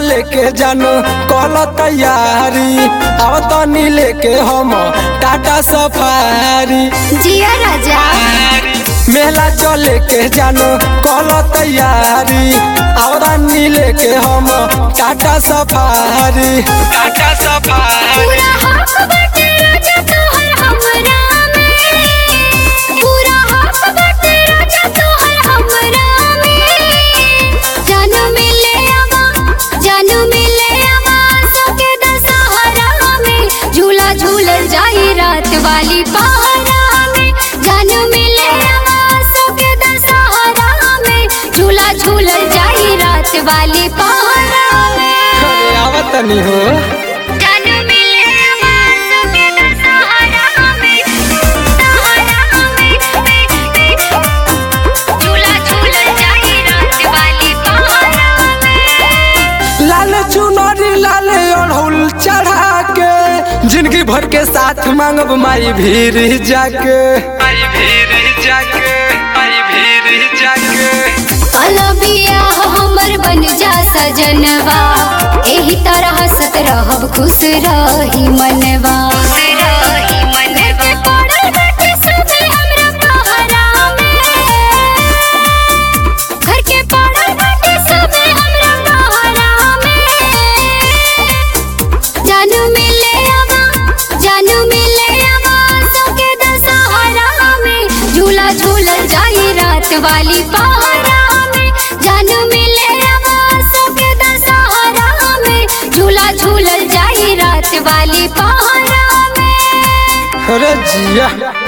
चले के जानो कल तैयारी अब तनी लेके हम टाटा सफारी जिया राजा मेला चले के जानो कल तैयारी अब तनी लेके हम टाटा सफारी टाटा सफारी पूरा हक बाटे राजा तोहर हमरा में पूरा हक बाटे राजा तोहर हमरा में जानू मिले आवा जानू मिले आवा सोके दशहरा में झूला झूलल जाई रात वाली पहरा में जानू मिले आवा सोके दशहरा में झूला झूलल जाई रात वाली पहरा में अरे आवत तनी हो जानू मिले आवाज़ों के दशहरा में, दशहरा में, झूला झूलल जाई रात वाली पहरा में। लाल चुनरी लाल अड़हुल चढ़ा के जिंदगी भर के साथ मांगब माई भीर जाके माई भीर जाके माई भीर जाके अलबिया हमर बन जा सजनवा एही तरह हंसत रहब खुश रही मनवा घर के पड़ल बाटे सभे हमरा पहरा में। घर के पड़ल बाटे सभे हमरा पहरा में। जानू मिले आवा जानू मिले आवा सोके दशहरा में झूला झूलल जाई रात वाली पहरा में जानू मिले आवा सोके दशहरा में झूला झूलल जाई रात वाली पहरा में अरे जिया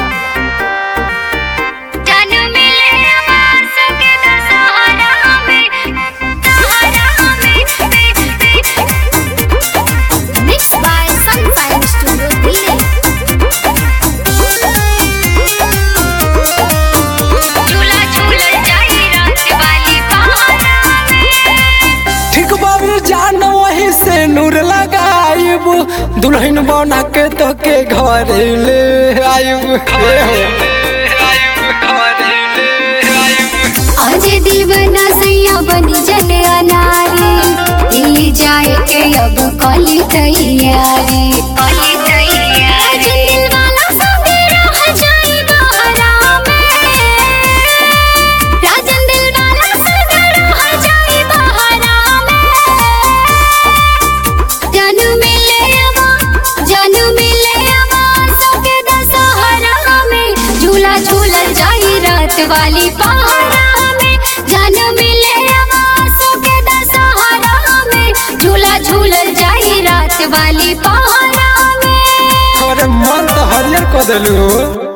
जानू मिले आवा सोके दशहरा में दशहरा में Mixed by Sunshine Studio Delhi. झूला झूलल जाई रात वाली पहरा में ठीक बाबू जान वही से नूर लगाइब दुल्हन बना के तो के घर ले आइब आज दीवाना सैया बनी जल अनारी दिल्ली जाए के अब कली तैयारी कली तैयारी दिल वाला संगे रह जाई बहरा में राजन दिल वाला संगे रह जाई बहरा में जानू मिले आवा जानू मिले आवा सोके दशहरा में झूला झूलल जाई रात वाली पहरा में जानू मिले आवा सोके दशहरा में झूला झूलल जाई रात वाली पहरा में अरे मन तो हरियर कर दिलू